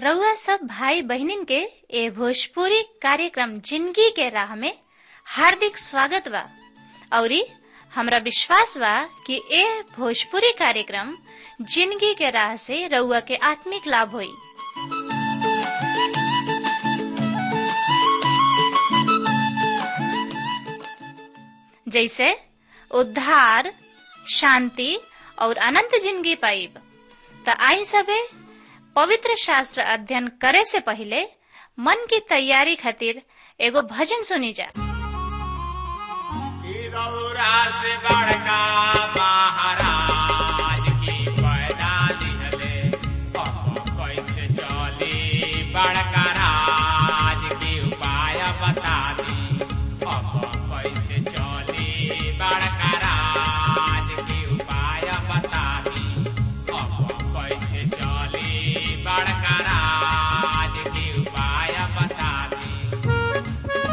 रउआ सब भाई बहिनीन के ए भोजपुरी कार्यक्रम जिंदगी के राह में हार्दिक स्वागत बा औरी हमरा विश्वास बा कि ए भोजपुरी कार्यक्रम जिंदगी के राह से रउआ के आत्मिक लाभ होई जैसे उद्धार शांति और अनंत जिंदगी पाइब त आई सबे पवित्र शास्त्र अध्ययन करे से पहले मन की तैयारी खातिर एगो भजन सुनी जा से बड़का महाराज की पैदा दिहले अब कैसे चली बड़का राज की उपाय बता दी अब कैसे चली बड़का राज की उपाय बता दी अब कैसे चली बड़का राज की उपाय बता दी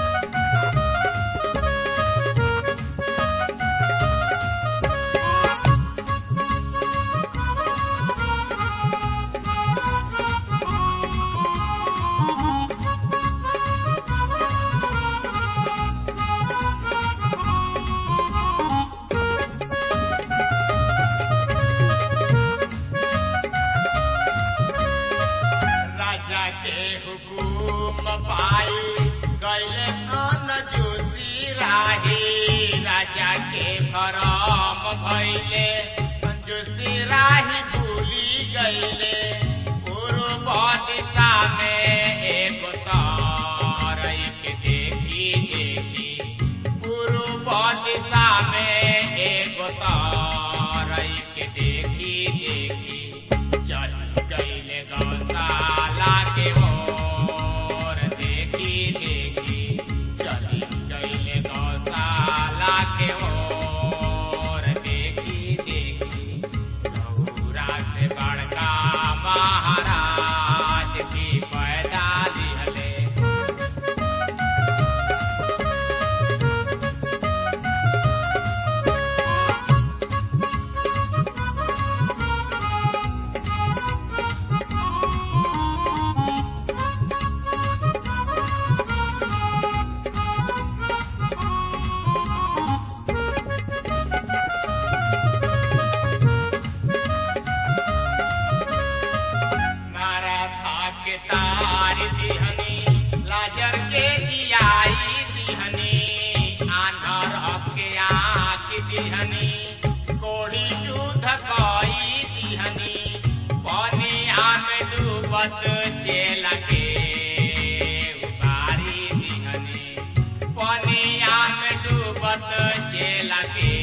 राजा के हुकुम पाई गैले कौन जोशी राही राजा के भरम भैले जोशी राही भूली गैले पूर्व दिशा में एक तारई के देखी देखी पूर्व दिशा में एक तारई के देखी देखी चल गईले गौशाला के ओर देखी देखी चली गईले गौशाला के ओर देखी देखी गौरा से बड़का महाराज की पैदा दिहले नाराधा के तार दिहनी लाजर के जियाई दिहनी आंधर के आँख दिहनी कोड़ी शुद्ध कई दिहनी पनिया में डूबत चेल के उतारी दिहनी पनिया में डूबत चेल के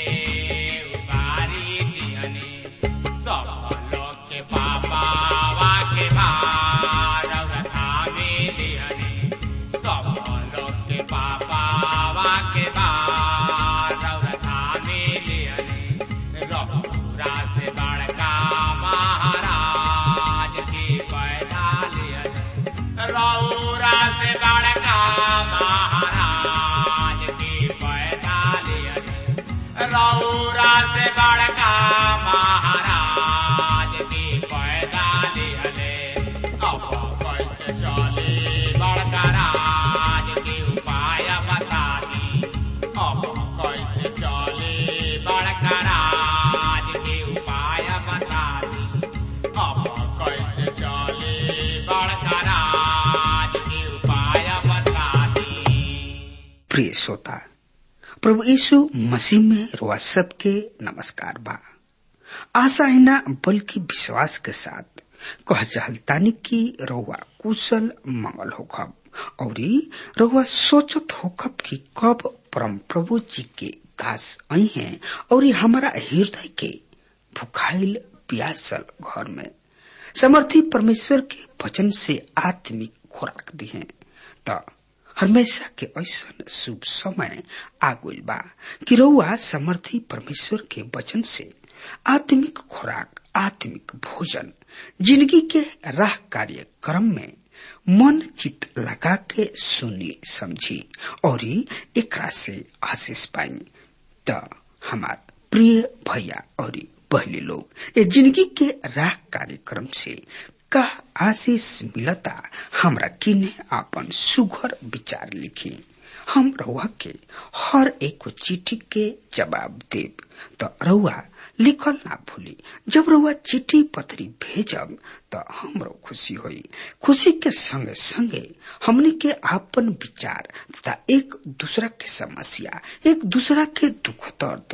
उतारी दिहनी सब लोग के पापा वा के भार धामे दिहनी सब लोग के पापा वा के भार धामे दिहनी रघुरा से बड़का महाराज की पैदा लिहनी रौरा से बड़का महाराज की पैदा लिहनी रौरा से बड़का महाराज की पैदा लिहले अब कैसे चले बड़का राज की उपाय बता दी अब कैसे चले बड़का राज की उपाय बता दी अब कैसे चले बड़का राज की उपाय बता दी प्रिय श्रोता प्रभु यीशु मसीह में रुआ सबके नमस्कार बा आशा है ना बल्कि विश्वास के साथ कह चाहतानी कि रउआ कुशल मंगल होखब और रउआ सोचत होखब कि कब परम प्रभु जी के दास आई हैं और हमारा हृदय के भुखाइल प्यासल घर में समर्थी परमेश्वर के वचन से आत्मिक खुराक दी है त हमेशा के ऐसा शुभ समय आगुल बा कि रउआ समर्थी परमेश्वर के वचन से आत्मिक खुराक आत्मिक भोजन जिंदगी के राह कार्यक्रम में मन चित लगा के सुनी समझी और एकरा से आशीष पाई त हमार प्रिय भैया और बहली लोग ये जिंदगी के राह कार्यक्रम से का आशीष मिलता हमरा किने आपन सुघर विचार लिखी हम रउआ के हर एक चिट्ठी के जवाब देब तो रउआ लिखल ना भूली जब रउआ चिट्ठी पत्री भेजब तो हमरो खुशी होई खुशी के संगे संगे हमनी के आपन विचार तथा एक दूसरा के समस्या एक दूसरा के दुख दर्द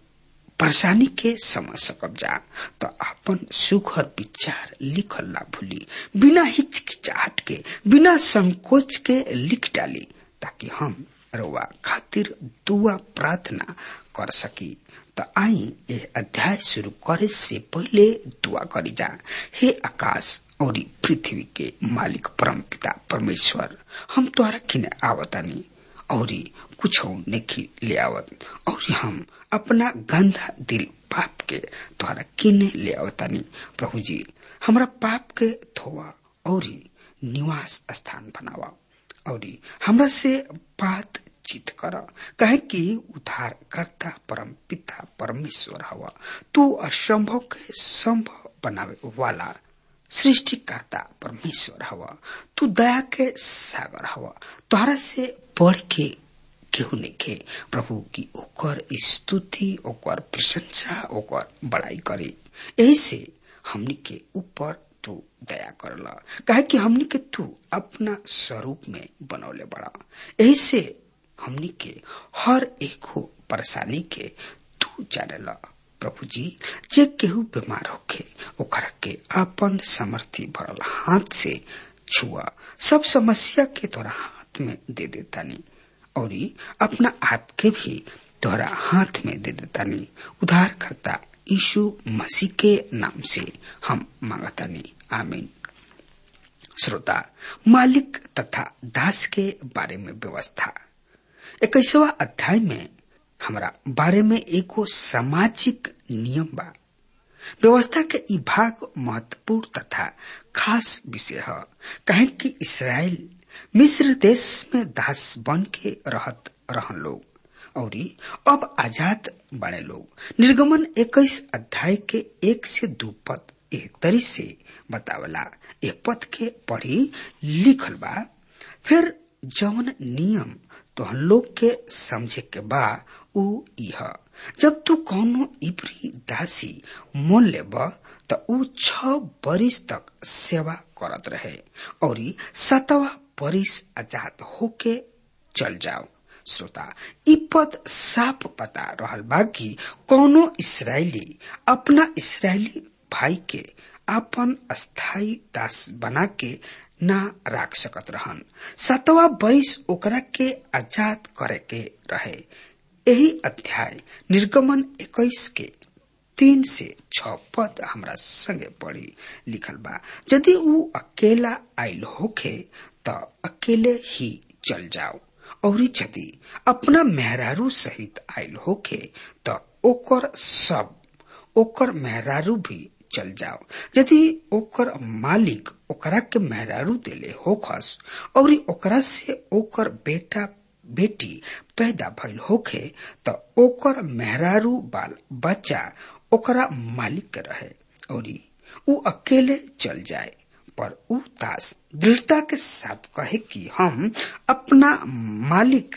परेशानी के समझ सकब जा तो अपन सुखर विचार लिखल ना भूली बिना हिचकिचाहट के बिना संकोच के लिख डाली ताकि हम रउआ खातिर दुआ प्रार्थना कर सकी तो आई ये अध्याय शुरू करे से पहले दुआ करी जा हे आकाश और पृथ्वी के मालिक परम पिता परमेश्वर हम तोहरा किने आवतानी और कुछ नहीं ले आवत और हम अपना गंदा दिल पाप के द्वारा किने ले आवतानी प्रभु जी हमरा पाप के धोवा और निवास स्थान बनावा और हमरा से बात चित कर कहे कि उद्धार करता परम पिता परमेश्वर हवा तू असंभव के संभव बनावे वाला सृष्टिकर्ता परमेश्वर हवा तू दया के सागर हवा तोहरा से बढ़ के केहू नहीं प्रभु की ओकर स्तुति ओकर प्रशंसा ओकर बड़ाई करे यही से हमनी के ऊपर तू दया करला कहे कि हमनी के तू अपना स्वरूप में बनौले बड़ा यही से हमनी के हर एक परेशानी के तू जानेला प्रभु जी जे केहू बीमार होके ओकरा के अपन समर्थी भरल हाथ से छुआ सब समस्या के तोरा हाथ में दे देता नहीं और अपना आप के भी तोहरा हाथ में दे देता नहीं उधार करता यीशु मसीह के नाम से हम मांगतानी आमीन श्रोता मालिक तथा दास के बारे में व्यवस्था इक्कीसवा अध्याय में हमारा बारे में एगो सामाजिक नियम बा व्यवस्था के ई भाग महत्वपूर्ण तथा खास विषय है कहे कि इसराइल मिस्र देश में दास बन के रहत रहन लोग और अब आजाद बने लोग निर्गमन इक्कीस अध्याय के एक से दो पद एक तरी से बतावला एक पद के पढ़ी लिखल बा फिर जौन नियम तो हम लोग के समझे के बा उ इह जब तू कौनो इबरी दासी मोल लेब त उ छ बरिस तक सेवा करत रहे और सतवा बरिस आजाद होके चल जाओ श्रोता इ पद साफ पता रहल बा कि कौनो इसराइली अपना इसराइली भाई के अपन स्थायी दास बना के ना राख सकत रहन सतवा बरिस ओकरा के आजाद करे के रहे यही अध्याय निर्गमन इक्कीस के तीन से छ पद हमरा संगे पढ़ी लिखल बा यदि ऊ अकेला आयल होखे त अकेले ही चल जाओ और यदि अपना मेहरारू सहित आयल होखे त ओकर सब ओकर मेहरारू भी चल जाओ यदि ओकर मालिक ओकरा के मेहरारू देले होखस और ओकरा से ओकर बेटा बेटी पैदा भइल होखे त ओकर मेहरारू बाल बच्चा ओकरा मालिक के रहे और ऊ अकेले चल जाए पर ऊ दास दृढ़ता के साथ कहे कि हम अपना मालिक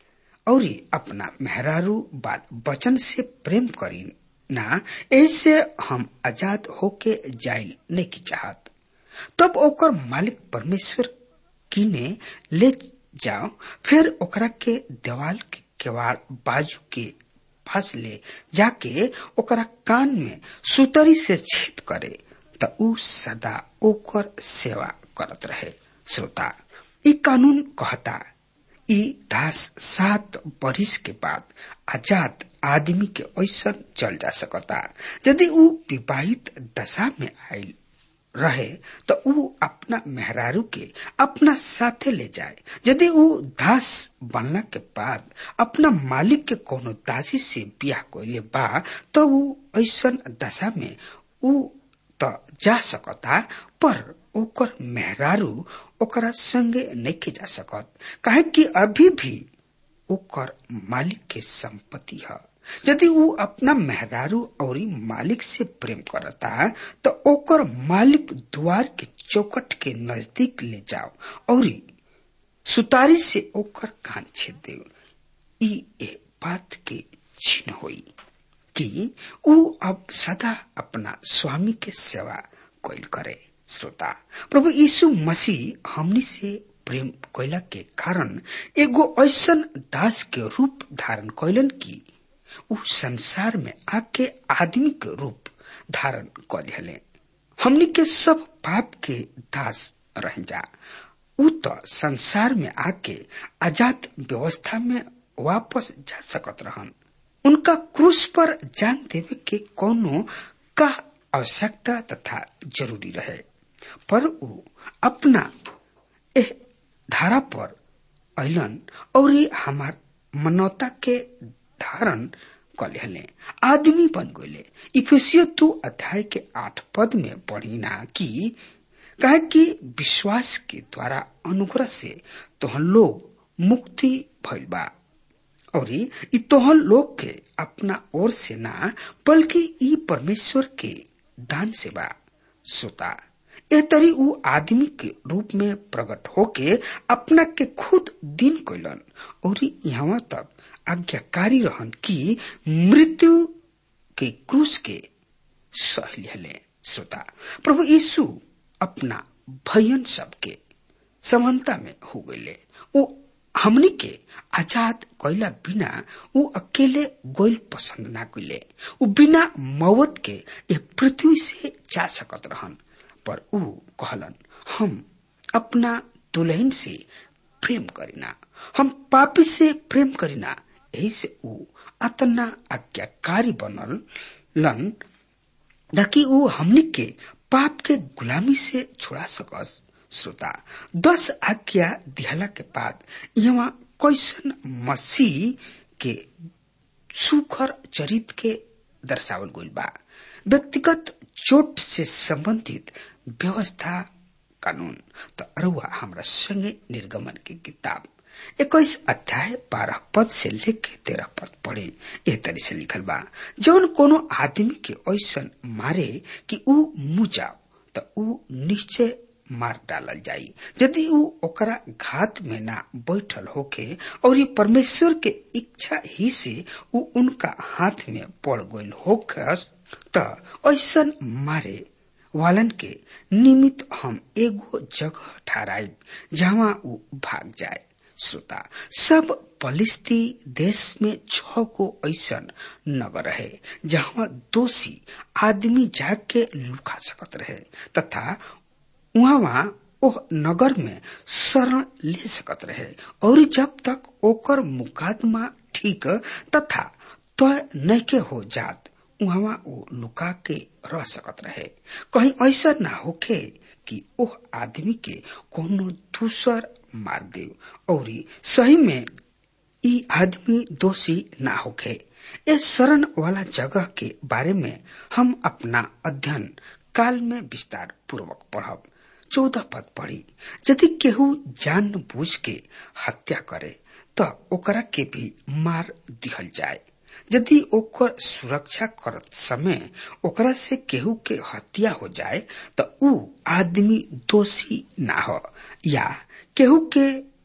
और अपना मेहरारू बाल बचन से प्रेम करी ना ऐसे हम आजाद होके जाइल नहीं चाहत तब ओकर मालिक परमेश्वर किने ले जाओ फिर ओकरा के देवाल के केवाड़ बाजू के पास ले जाके ओकरा कान में सुतरी से छेद करे त ऊ सदा ओकर सेवा करत रहे श्रोता ई कानून कहता ई दास सात बरिस के बाद आजाद आदमी के ऐसा चल जा सकता यदि ऊ विवाहित दशा में आयल रहे तो ऊ अपना मेहरारू के अपना साथे ले जाए यदि ऊ दास बनला के बाद अपना मालिक के कोनो दासी से बियाह कोइले बा तो ऊ ऐसा दशा में ऊ तो जा सकता पर ओकर मेहरारू ओकरा संगे नहीं जा सकत काहे कि अभी भी ओकर मालिक के संपत्ति है यदि वो अपना मेहरारू और मालिक से प्रेम करता तो ओकर मालिक द्वार के चौकट के नजदीक ले जाओ और सुतारी से ओकर कान छेद दे ई ए बात के चिन्ह होई कि ऊ अब सदा अपना स्वामी के सेवा कोइल करे श्रोता प्रभु यीशु मसीह हमनी से प्रेम कैला के कारण एगो ऐसन दास के रूप धारण कैलन की ऊ संसार में आके आदमी के रूप धारण कर दिले हमनी के सब पाप के दास रह जा ऊ तो संसार में आके आजाद व्यवस्था में वापस जा सकत रहन उनका क्रूस पर जान देवे के कोनो का आवश्यकता तथा जरूरी रहे पर ऊ अपना एह धारा पर अलन और हमार मनौता के धारण कर लेले आदमी बन गए इफिसियो तू अध्याय के आठ पद में पढ़ी ना कि कहे कि विश्वास के द्वारा अनुग्रह से तोहन लोग मुक्ति भइल बा और ई तोहन लोग के अपना ओर से ना बल्कि ई परमेश्वर के दान से बा सोता ए तरी ऊ आदमी के रूप में प्रकट होके अपना के खुद दिन कैलन और यहाँ तक आज्ञाकारी रहन कि मृत्यु के क्रूस के सह ले श्रोता प्रभु यीशु अपना भयन सबके समानता में हो गए वो हमनी के आजाद कैला बिना वो अकेले गोइल पसंद ना कैले वो बिना मौत के ये पृथ्वी से जा सकत रहन पर ऊ कहलन हम अपना दुल्हन से प्रेम करीना हम पापी से प्रेम करीना यही से ऊ अतना आज्ञाकारी बनल लन ताकि ऊ हमनी के पाप के गुलामी से छुड़ा सकस श्रोता दस आज्ञा दिहला के बाद यहाँ कैसन मसीह के सुखर चरित के दर्शावल गइल बा व्यक्तिगत चोट से संबंधित व्यवस्था कानून तो अरुआ हमरा संगे निर्गमन की किताब इक्कीस अध्याय बारह पद से लेके तेरह पद पढ़े एह तरी से लिखल बा जौन कोनो आदमी के ऐसन मारे कि ऊ मुँह जाओ तो ऊ निश्चय मार डालल जाई यदि ऊ ओकरा घात में ना बैठल होके और ये परमेश्वर के इच्छा ही से ऊ उनका हाथ में पड़ गइल होखस त ऐसन मारे वालन के निमित्त हम एगो जगह ठहराई जहाँ ऊ भाग जाए श्रोता सब पलिस्ती देश में छ को ऐसन नगर रहे जहाँ दोषी आदमी जाके लुका सकत रहे तथा वहाँ ओह नगर में शरण ले सकत रहे और जब तक ओकर मुकदमा ठीक तथा तय तो नैके हो जात वहाँ वो लुका के रह सकत रहे कहीं ऐसा ना होखे कि ओह आदमी के कोनो दूसर मार दे और सही में ई आदमी दोषी ना होखे इस शरण वाला जगह के बारे में हम अपना अध्ययन काल में विस्तार पूर्वक पढ़ब चौदह पद पढ़ी यदि केहू जान बूझ के हत्या करे तो ओकरा के भी मार दिहल जाए यदि ओकर सुरक्षा करत समय ओकरा से केहू के हत्या हो जाए तो ऊ आदमी दोषी ना हो या केहू के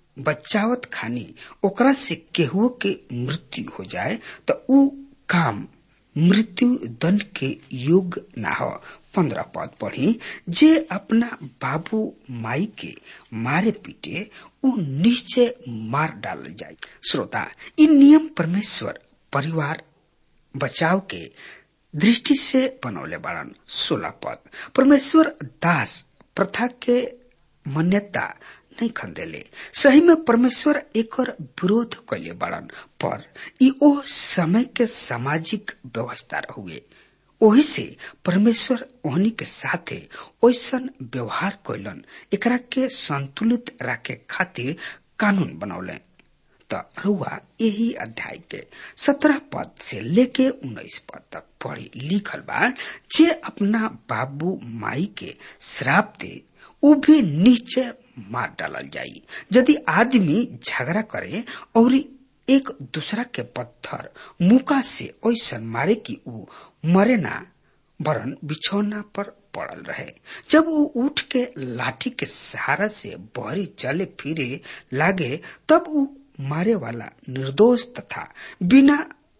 बचावत खानी ओकरा से केहू के मृत्यु हो जाए तो ऊ काम मृत्यु दंड के योग ना हो पंद्रह पद पढ़ी जे अपना बाबू माई के मारे पीटे ऊ निश्चय मार डाल जाए श्रोता इ नियम परमेश्वर परिवार बचाव के दृष्टि से बनौले बाड़न सोलह पद परमेश्वर दास प्रथा के मान्यता नहीं खंदेले सही में परमेश्वर एक विरोध कैले बाड़न पर ई ओ समय के सामाजिक व्यवस्था हुए ओही से परमेश्वर ओहनी के साथे ओसन व्यवहार कैलन एकरा के संतुलित रखे खातिर कानून बनौले त रुआ यही अध्याय के सत्रह पद से लेके उन्नीस पद तक पढ़ी लिखल बा जे अपना बाबू माई के श्राप दे उ भी नीचे मार डालल जाई यदि आदमी झगड़ा करे और एक दूसरा के पत्थर मुका से ऐसन मारे कि ऊ मरे ना वरन बिछौना पर पड़ल रहे जब वो उठ के लाठी के सहारा से बहरी चले फिरे लागे तब वो मारे वाला निर्दोष तथा बिना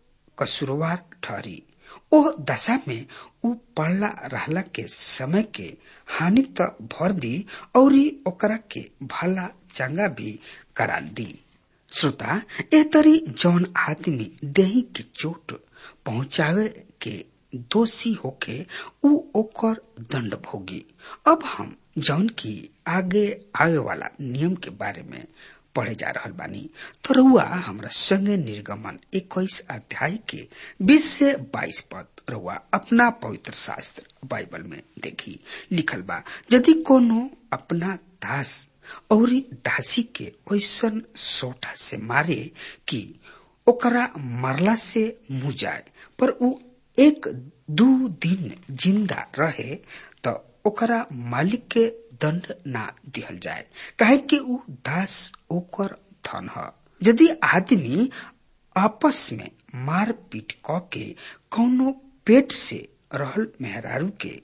कसूरवार ठहरी ओ दशा में ऊ पड़ला रहला के समय के हानि त भर दी और ओकरा के भला चंगा भी करा दी श्रोता ए तरी जौन आदमी देही के चोट पहुंचावे के दोषी होके ऊ ओकर दंड भोगी अब हम जौन की आगे आवे वाला नियम के बारे में पढ़े जा रहल बानी तो रउआ हमरा संगे निर्गमन इक्कीस अध्याय के बीस से बाईस पद रउआ अपना पवित्र शास्त्र बाइबल में देखी लिखल बा यदि कोनो अपना दास और दासी के ऐसन सोटा से मारे कि ओकरा मरला से मुँह जाए पर ऊ एक दू दिन जिंदा रहे तो ओकरा मालिक के दंड ना दिहल जाए काहे कि ऊ दास ओकर धन ह यदि आदमी आपस में मार पीट क के कौनो पेट से रहल मेहरारू के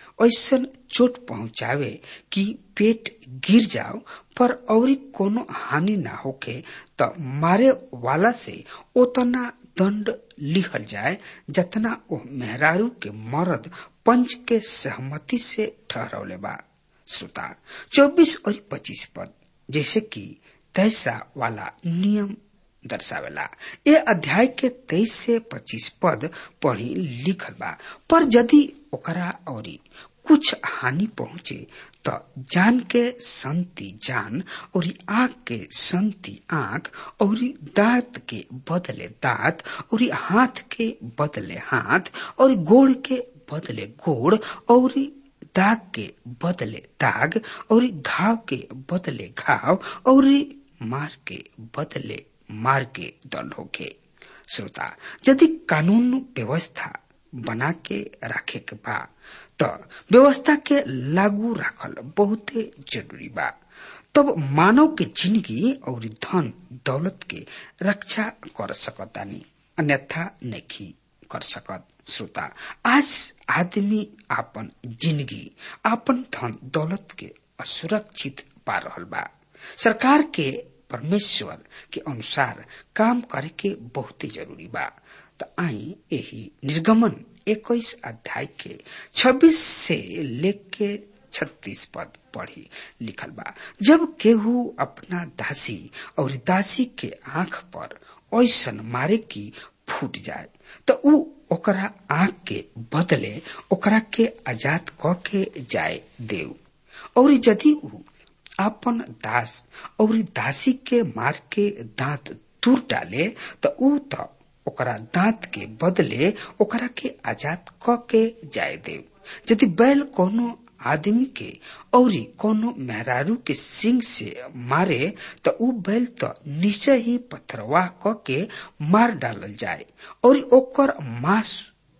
ऐसन चोट पहुंचावे कि पेट गिर जाओ पर और कोनो हानि ना होके त मारे वाला से उतना दंड लिहल जाए जतना ओ मेहरारू के मर्द पंच के सहमति से ठहरौले बा श्रोता चौबीस और पच्चीस पद जैसे कि तैसा वाला नियम दर्शावेला ये अध्याय के तेईस से पच्चीस पद पढ़ी लिखल बा पर यदि ओकरा और कुछ हानि पहुंचे तो जान के संति जान और आंख के संति आंख और दांत के बदले दांत और हाथ के बदले हाथ और गोड़ के बदले गोड़ और दाग के बदले दाग और घाव के बदले घाव और मार के बदले मार के दंड होके श्रोता यदि कानून व्यवस्था बना के रखे के बा तो व्यवस्था के लागू रखल बहुते जरूरी बा तब मानव के जिंदगी और धन दौलत के रक्षा कर सकतानी अन्यथा नहीं कर सकत श्रोता आज आदमी आपन जिंदगी आपन धन दौलत के असुरक्षित पा रहल बा सरकार के परमेश्वर के अनुसार काम करे के बहुत जरूरी बा तो आई यही निर्गमन इक्कीस अध्याय के छब्बीस से लेके छत्तीस पद पढ़ी लिखल बा जब केहू अपना दासी और दासी के आंख पर ऐसन मारे की फूट जाए तो ऊ ओकरा आंख के बदले ओकरा के आजाद क के जाए देव और यदि ऊ अपन दास और दासी के मार के दांत दूर डाले तो ऊ तो ओकरा दांत के बदले ओकरा के आजाद क के जाए देव यदि बैल कोनो आदमी के और कोनो मेहरारू के सिंग से मारे तो ऊ बैल तो निश्चय ही पथरवाह क के मार डालल जाए और ओकर मांस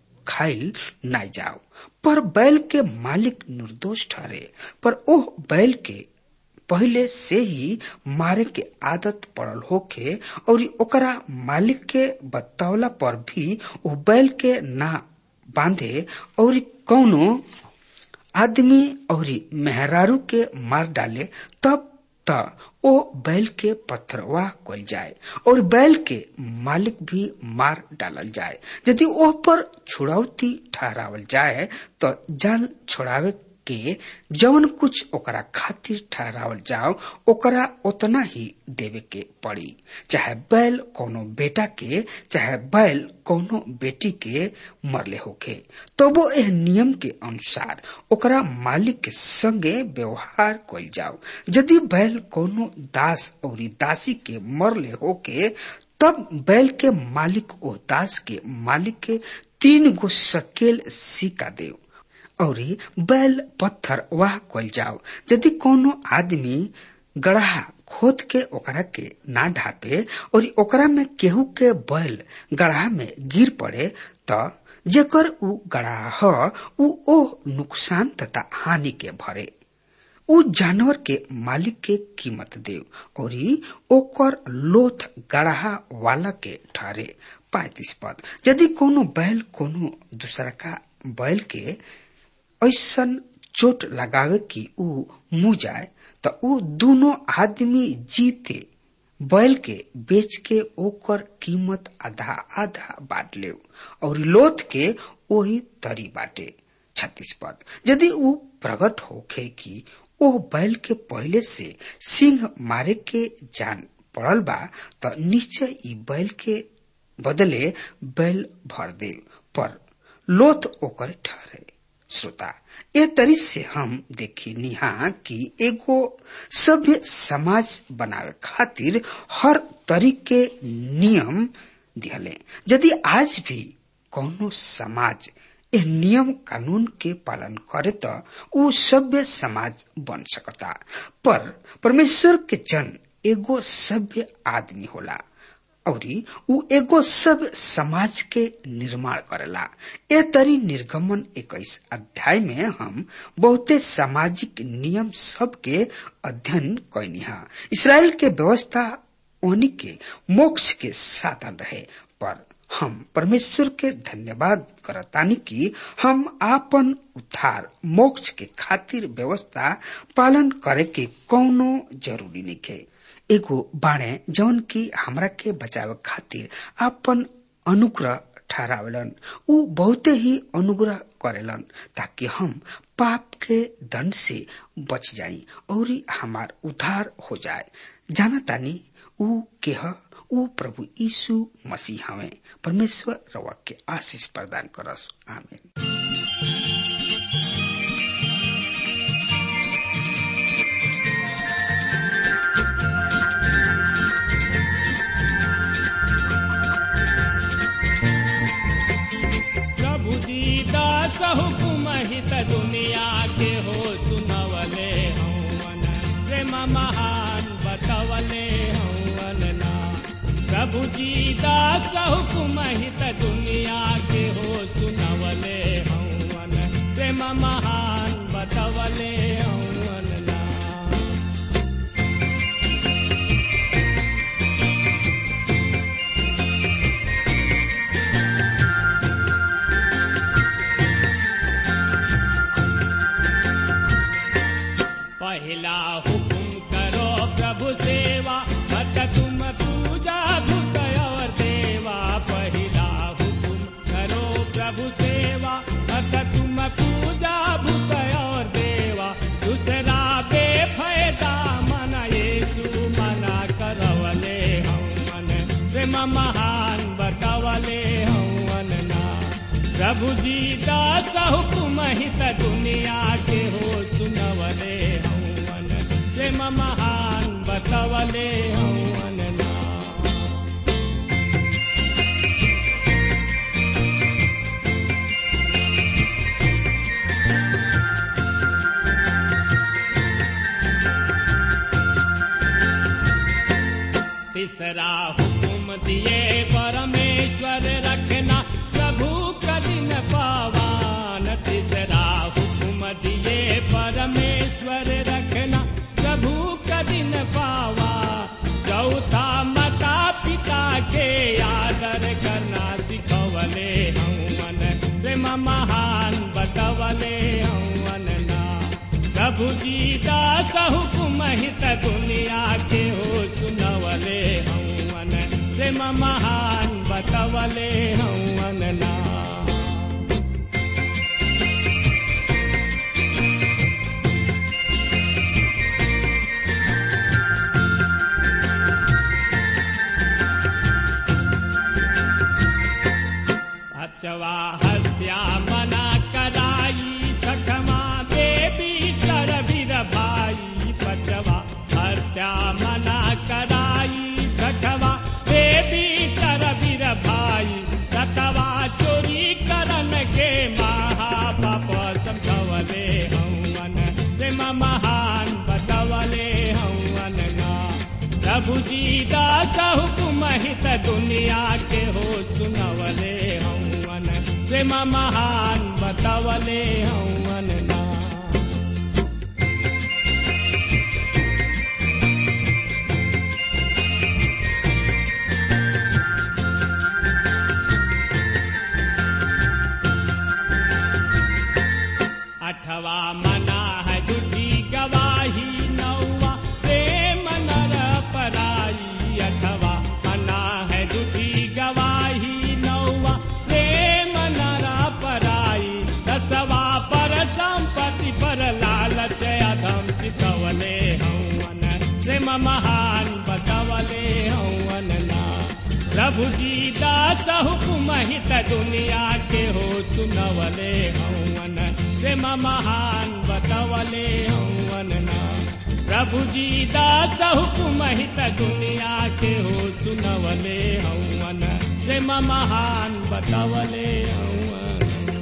खाइल ना जाओ पर बैल के मालिक निर्दोष ठहरे पर ओह बैल के पहले से ही मारे के आदत पड़ल होके और ओकरा मालिक के बतौला पर भी वो बैल के ना बांधे और कौनो आदमी और मेहरारू के मार डाले तब त ओ बैल के पत्थरवाह कल जाए और बैल के मालिक भी मार डालल जाए यदि ओह पर छुड़ौती ठहरावल जाए तो जान छोड़ावे के जवन कुछ ओकरा खातिर ठहरावल जाओ ओकरा उतना ही देवे के पड़ी चाहे बैल कोनो बेटा के चाहे बैल कोनो बेटी के मरले होके तो वो एह नियम के अनुसार ओकरा मालिक के संगे व्यवहार कल जाओ यदि बैल कोनो दास और दासी के मरले होके तब बैल के मालिक ओ दास के मालिक के तीन गो सकेल सिक्का देव और बैल पत्थर वाह कल जाओ यदि कोनो आदमी गढ़ा खोद के ओकरा के ना ढापे और ओकरा में केहू के बैल गढ़ा में गिर पड़े तो जेकर उ गढ़ा ह उ ओ नुकसान तथा हानि के भरे उ जानवर के मालिक के कीमत देव और ओकर लोथ गढ़ा वाला के ठहरे पैतीस पद यदि कोनो बैल कोनो दूसरा का बैल के ऐसन चोट लगावे कि उ मुँह जाए त उ दोनों आदमी जीते बैल के बेच के ओकर कीमत आधा आधा बांट ले और लोथ के वही तरी बाटे छत्तीस पद यदि उ प्रकट होखे कि ओ बैल के पहले से सिंह मारे के जान पड़ल बा त निश्चय ई बैल के बदले बैल भर दे पर लोथ ओकर ठहरे श्रोता ए तरी से हम देखी निहा कि एगो सभ्य समाज बनावे खातिर हर तरीके नियम दिहले यदि आज भी कौनो समाज एह नियम कानून के पालन करे त उ सभ्य समाज बन सकता पर परमेश्वर के जन एगो सभ्य आदमी होला औरी उ एगो सब समाज के निर्माण करेला ए तरी निर्गमन इक्कीस अध्याय में हम बहुते सामाजिक नियम सब के अध्ययन कैनिहा इसराइल के व्यवस्था ओनी के मोक्ष के साधन रहे पर हम परमेश्वर के धन्यवाद करतानी कि हम आपन उद्धार मोक्ष के खातिर व्यवस्था पालन करे के कौनो जरूरी नहीं है एगो बाणे जौन की हमरा के बचावे खातिर आपन अनुग्रह ठहरावेलन उ बहुते ही अनुग्रह करेलन ताकि हम पाप के दंड से बच जाई और हमार उद्धार हो जाए जाना तानी उ के ह उ प्रभु यीशु मसीह हवे परमेश्वर रवा के आशीष प्रदान करस आमीन प्रभु दीदास हुकुम हित दुनिया के हो सुनवले हवन प्रेम महान बतवले हवन ना प्रभु दीदास हुकुम हित दुनिया के हो सुनवले हवन प्रेम महान बतवले हवन ना पहला हुकुम करो प्रभु सेवा मत तुम पूजा भूत और देवा पहला हुकुम करो प्रभु सेवा मत तुम पूजा भूत और देवा दूसरा बेफायदा मन येसु मना करवले हम मन प्रेम महान बतवले हम ना प्रभु जी दास हुकुम हित दुनिया के हो सुनवले हवन प्रेम महान बतवले हवन ना तीसरा हुकुम दिए परमेश्वर रखना प्रभु कदिन पावान तीसरा हुकुम दिए परमेश्वर रखना प्रभु कदिन पावा चौथा माता पिता के आदर करना सिखवले हवन प्रेम महान बतवले हवन ना प्रभु जी दास हुकुम हित दुनिया के हो सुनवले हवन प्रेम महान बतवले हवन ना अचवा हत्या मना कराई छठमा देवी चरवीर भाई पचवा हत्या मना कराई छठवा देवी चरवीर भाई सतवा चोरी करन के महापाप समझवले हवन प्रेम महान बतवले हवन ना प्रभु जी दास हुकुम हित दुनिया के हो सुनवले हवन प्रेम महान बतवले हवन ना प्रभु जी दास हुकुम हित दुनिया के हो सुनवले हवन प्रेम महान बतवले हवन ना प्रभु जी दास हुकुम हित दुनिया के हो सुनवले हवन प्रेम महान बतवले हवन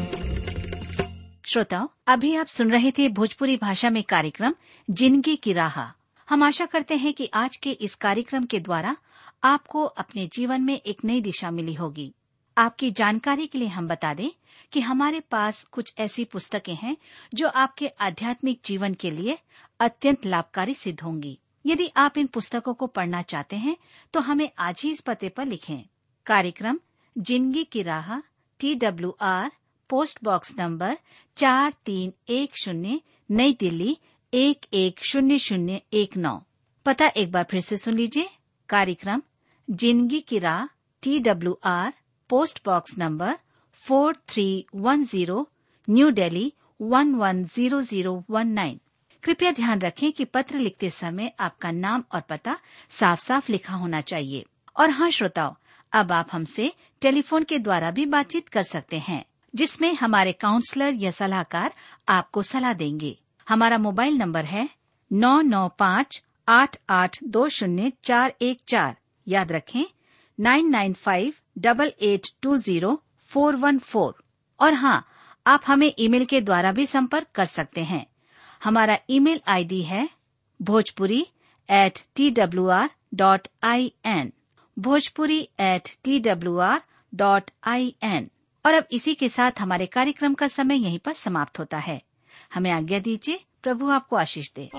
श्रोताओं अभी आप सुन रहे थे भोजपुरी भाषा में कार्यक्रम जिंदगी की राह हम आशा करते हैं कि आज के इस कार्यक्रम के द्वारा आपको अपने जीवन में एक नई दिशा मिली होगी आपकी जानकारी के लिए हम बता दें कि हमारे पास कुछ ऐसी पुस्तकें हैं जो आपके आध्यात्मिक जीवन के लिए अत्यंत लाभकारी सिद्ध होंगी यदि आप इन पुस्तकों को पढ़ना चाहते हैं तो हमें आज ही इस पते पर लिखें कार्यक्रम जिंदगी की राह T W R post box number चार तीन एक शून्य नई दिल्ली एक एक शून्य शून्य एक नौ पता एक बार फिर से सुन लीजिए कार्यक्रम जिंदगी की राह T W R post box number four three one zero new Delhi one one zero zero one nine कृपया ध्यान रखें कि पत्र लिखते समय आपका नाम और पता साफ साफ लिखा होना चाहिए और हाँ श्रोताओं अब आप हमसे टेलीफोन के द्वारा भी बातचीत कर सकते हैं जिसमें हमारे काउंसलर या सलाहकार आपको सलाह देंगे हमारा मोबाइल नंबर है नौ नौ पाँच आठ आठ दो शून्य चार एक चार याद रखें nine nine five double eight two zero four one four और हाँ आप हमें ईमेल के द्वारा भी संपर्क कर सकते हैं हमारा ईमेल आईडी है Bhojpuri at T W R dot I N Bhojpuri at T W R dot I N और अब इसी के साथ हमारे कार्यक्रम का समय यहीं पर समाप्त होता है हमें आज्ञा दीजिए प्रभु आपको आशीष दे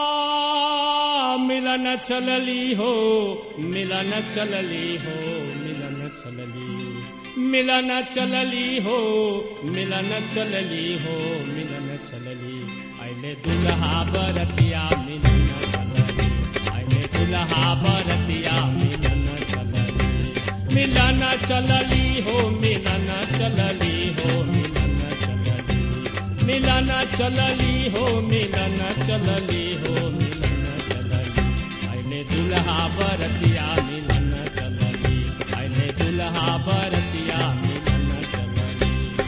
आ, मिलन चलली हो मिलन चलली हो मिलन चलली मिलन चलली हो मिलन चलली हो मिलन चलली आइले दुल्हा बरतिया मिलन चलली आइले दुल्हा बरतिया मिलन चलली मिलन चलली हो मिलन चलली हो मिलन चलली मिलन चलली हो मिलन चलली हो मिलन चलली आइले दुल्हा बरतिया मिलन चलली आइले दुल्हा बरतिया मिलन चलली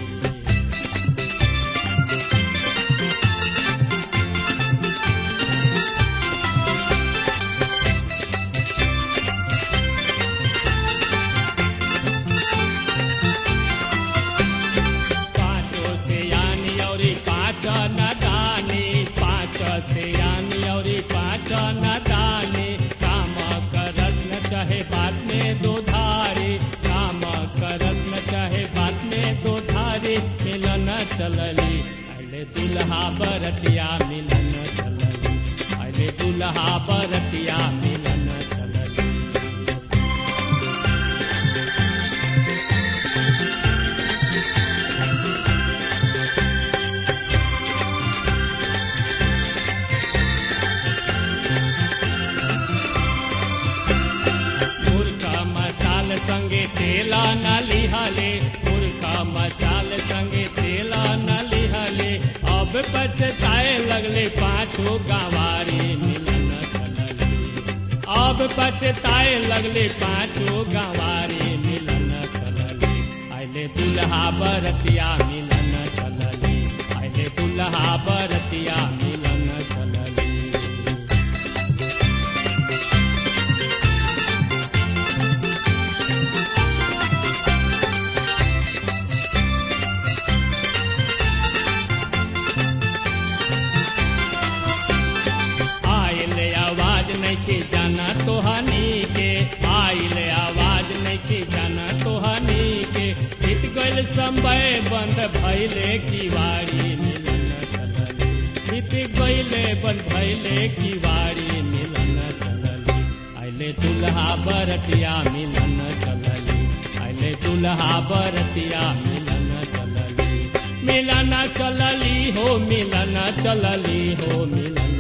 पाँचों से यानी और पाँच न दानी पाँच से यानी और पाँच न दानी काम करस न चाहे बात में दो धारे काम करस न चाहे बात में दो धारे मिलन चलली अले दुल्हा बरतिया मिलन चलली अले दुल्हा बरतिया मिलन चलली मुर्खा मसाल संगे तेला न लिहले मुर्खा मसाल संगे तेला न लिहले अब पछताए लगले पाछो गवारी मिलन चलली अब पछताए लगले पाछो गवारी मिलन चलली आइले दुल्हा बरतिया मिलन चलली आइले दुल्हा बरतिया मिलन चलली आइले आवाज नहीं के जाना तो हनी के आइले आवाज नहीं के जाना तो हनी के बीत गइल समय बंद भइले किवाड़ी मिलन चलली बीत गइले बंद भइले किवाड़ी मिलन चलली आइले दुल्हा बरतिया मिलन चलली आइले दुल्हा बरतिया मिलन चलली मिलन चलली हो मिलन चलली हो मिलन